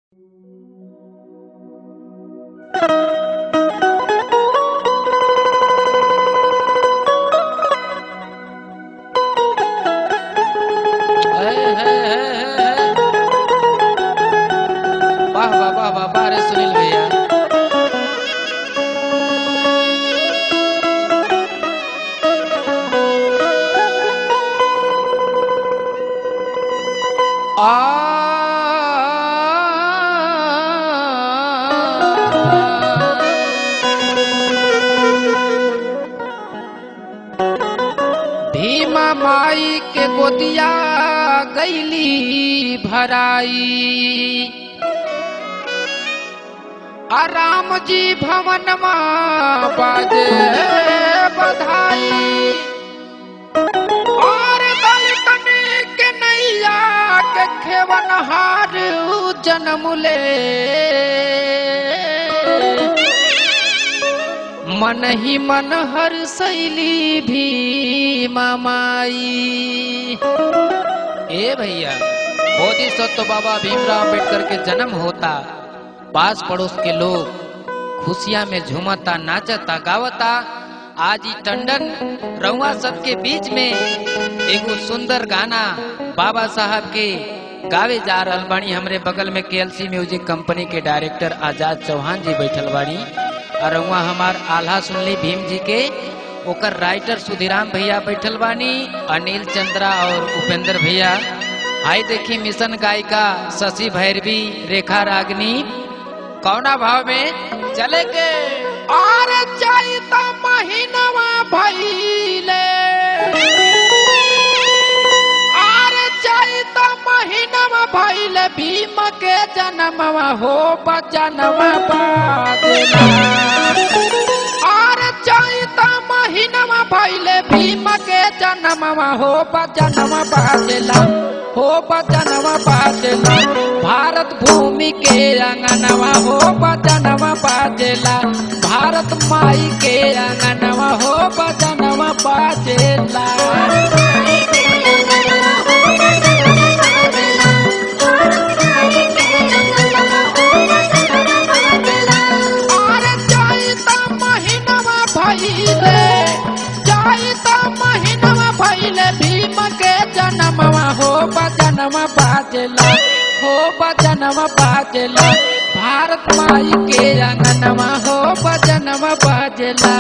हे, हे, हे, हे, हे। वाह वाह वाह वाह वाह रे सुनील भैया भीमा माई के गोदिया गैली भराई आ राम जी भवन बाजे बधाई और दलितन के नैया के खेवन हार जन्म ले मन ही मन हर शैली भी मामाई ए भैया बोधिसत्व बाबा भीमराव अम्बेडकर के जन्म होता पास पड़ोस के लोग खुशियां में झूमता नाचता गावता आज ही टंडन रउआ सबके बीच में एगो सुंदर गाना बाबा साहब के गावे जा रहल बानी हमरे बगल में केएलसी म्यूजिक कंपनी के डायरेक्टर आजाद चौहान जी बैठल बानी और वहाँ हमार आल्हा सुनली भीम जी के ओकर राइटर सुधीराम भैया बैठल बानी अनिल चंद्रा और उपेंद्र भैया आई देखी मिशन गायिका शशि भैरवी रेखा रागनी कौना भाव में चले के और जाइता महीनवा भइले और जाइता महीनवा भइले भीम के जन्मवा हो बजनवा बादला और जाइता महीनवा भइले भीम के जन्मवा हो बजनवा बादला हो बजनवा बादला भारत भूमि के अंगनवा हो बजनवा बाजेला भारत माई के अंगनवा हो बजनवा बाजेला और जाइता महीनवा भइले जाइता महीनवा भइले भीम के जन्मवा हो बजनवा बाजेला हो बजनवा बाजेला भारत माई के अंगनवा हो बजनवा बाजेला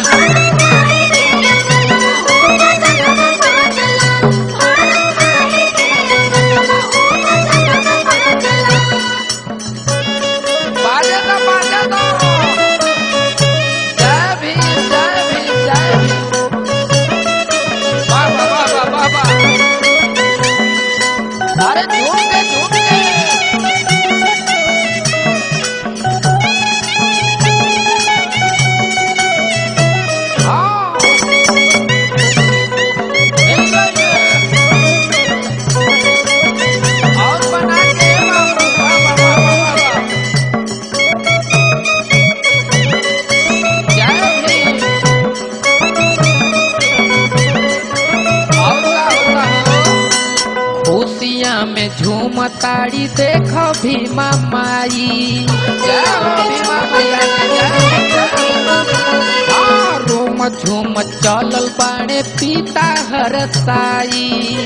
बाजेला बाजेला जय भीम जय भीम जय भीम वाह वाह वाह वाह वाह वाह अरे झूम के झूम के हाँ मिल रही है। और बना के बाबू वाह वाह वाह वाह वाह वाह जय भीम और का होता हो खुशियाँ में झूमताड़ी देख भीमा माई जय हो भीमा मैया की जय, जय। हाँ, रोम झूम चलल बाणे पिता हर साई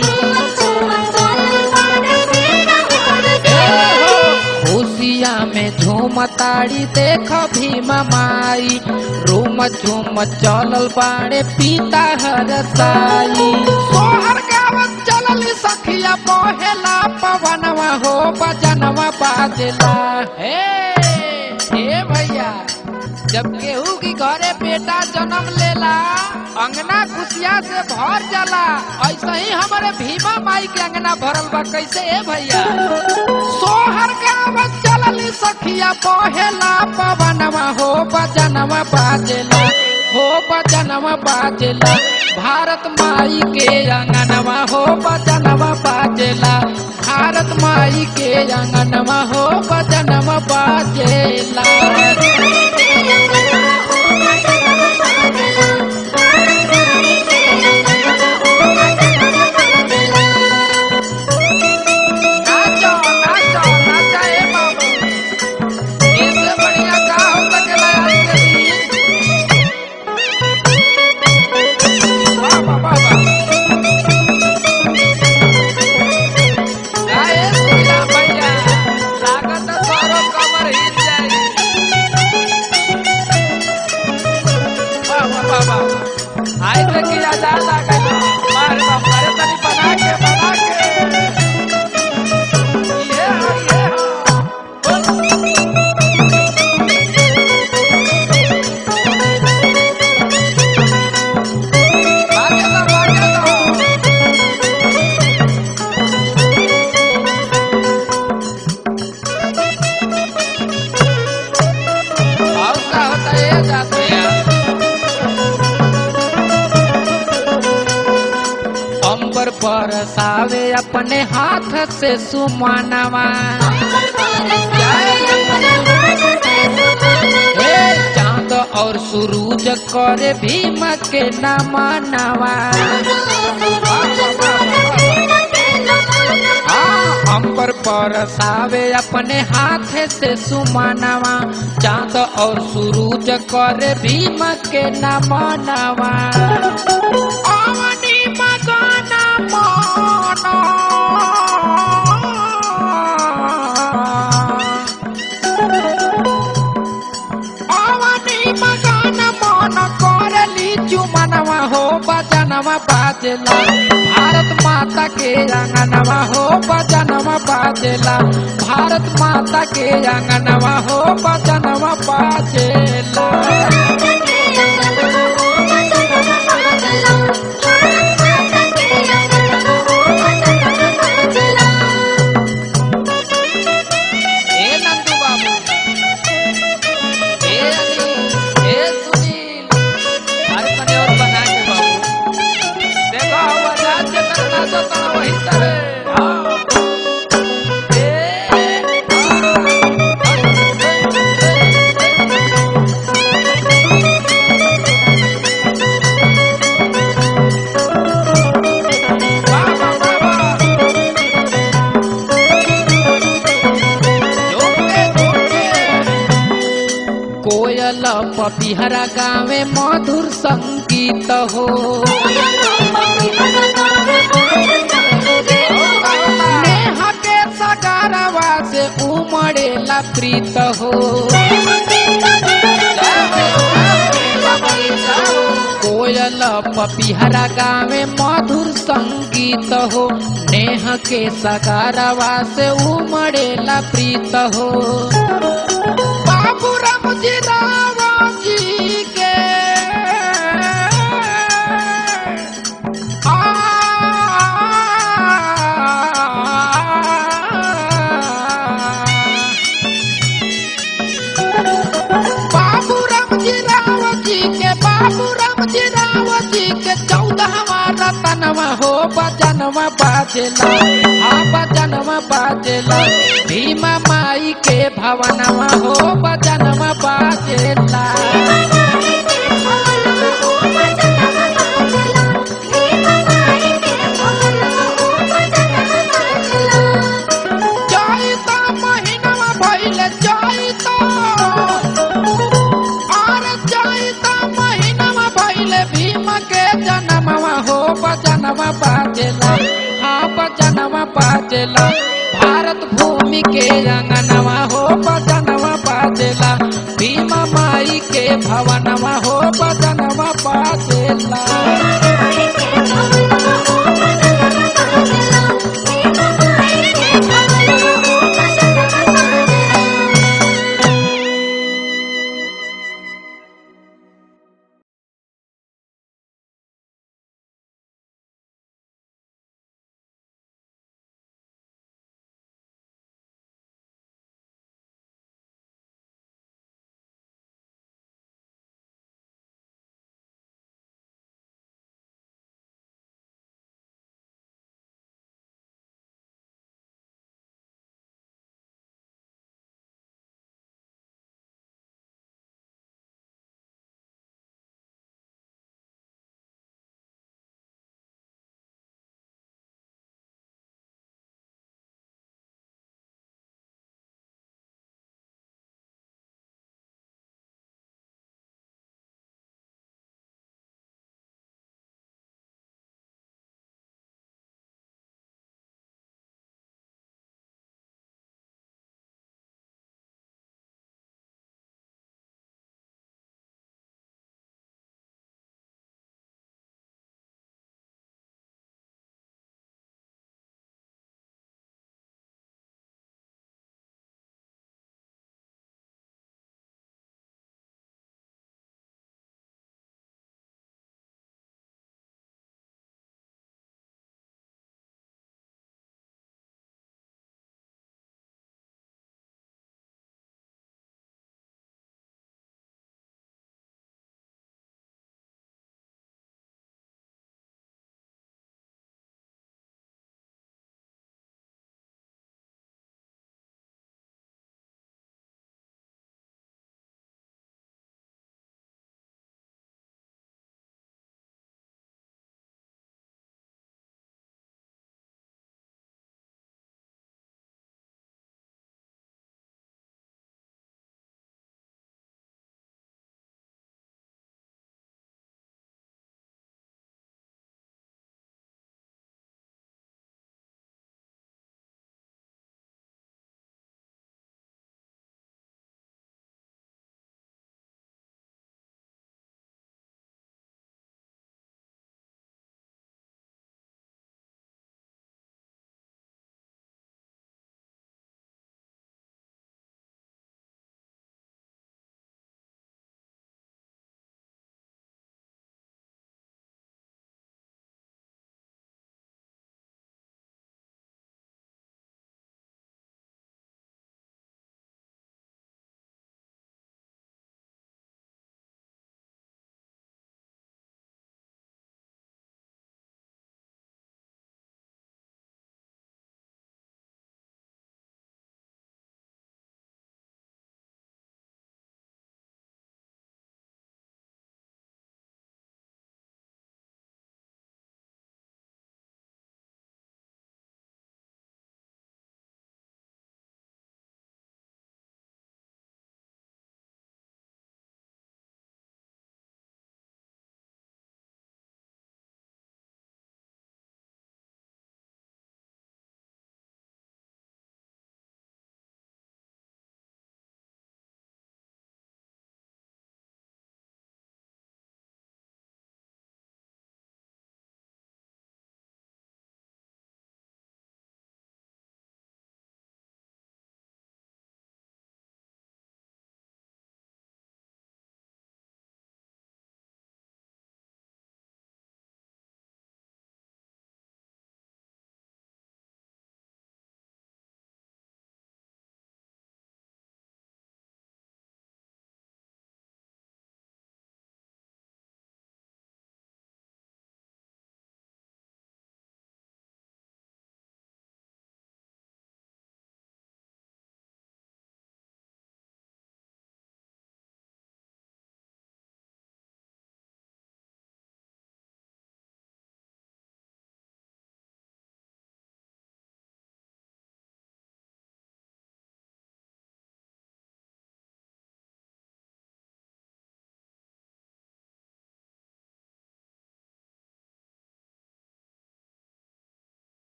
खुशियाँ में झूमताड़ी देख भीमा माई रोम झूम चलल बाणे पिता हर साई सोहर गावत चलल सखिया पहेला पवनवा हो बजनवा बाजला हे हे भैया जब केहू की घरे बेटा जन्म लेला अंगना खुशिया से भर जाला ऐसे ही हमारे भीमा माई के अंगना भरल बा कैसे ए भैया सोहर गावत चलल सखिया पहेला पवनवा हो बजनवा बाजेला हो बजनवा बाजेला भारत माई के अंगनवा हो बजनवा बाजेला भारत माई के अंगनवा हो बजनवा बाजेला नाचो नाचो नाचा ए बाबू बरसावे अपने हाथ से सुमानवा हे चांद और सूरज करे भीम के नमनवा हाँ, अंबर बरसावे अपने हाथ से सुमानवा चांद और सूरज करे भीम के नमनवा अवनी मगन अवनी मगन मन करली चुमनवा हो बजनवा बाजला भारत माता के अंगनवा हो बजनवा बाजला भारत माता के अंगनवा हो बजनवा बाजला ए नंदू बाबू ए अनिल ए सुनील अरे तने और बना के बाबू देखो हम आजाद के तरह नाचो तो वही तरह हाँ। ए, बाबा बाबा जोके जोके कोयल पपिहरा गावे मधुर संगीत हो नेह के सगारवा से उमड़ेला प्रीत हो कोयल पपिहरा गावे मधुर संगीत हो नेह के सगारवा से उमड़ेला प्रीत हो बाबू राम जी राव जी के आ, बाबू राम जी राव जी के बाबू राम जी राव जी के चौदहवा रतनवा हो बजनवा बाजेला हाँ बजनवा बाजेला भीमा माई के भवनवा हो बजनवा बाजेला चैता महीनवा भइले चैता और चैता महीनवा भइले भीम के जनमवा हो बजनवा बाजेला हाँ बजनवा बाजेला भारत भूमि के अंगनवा हो बजनवा बाजेला भीम माई के भवनवा हो बजनवा बाजेला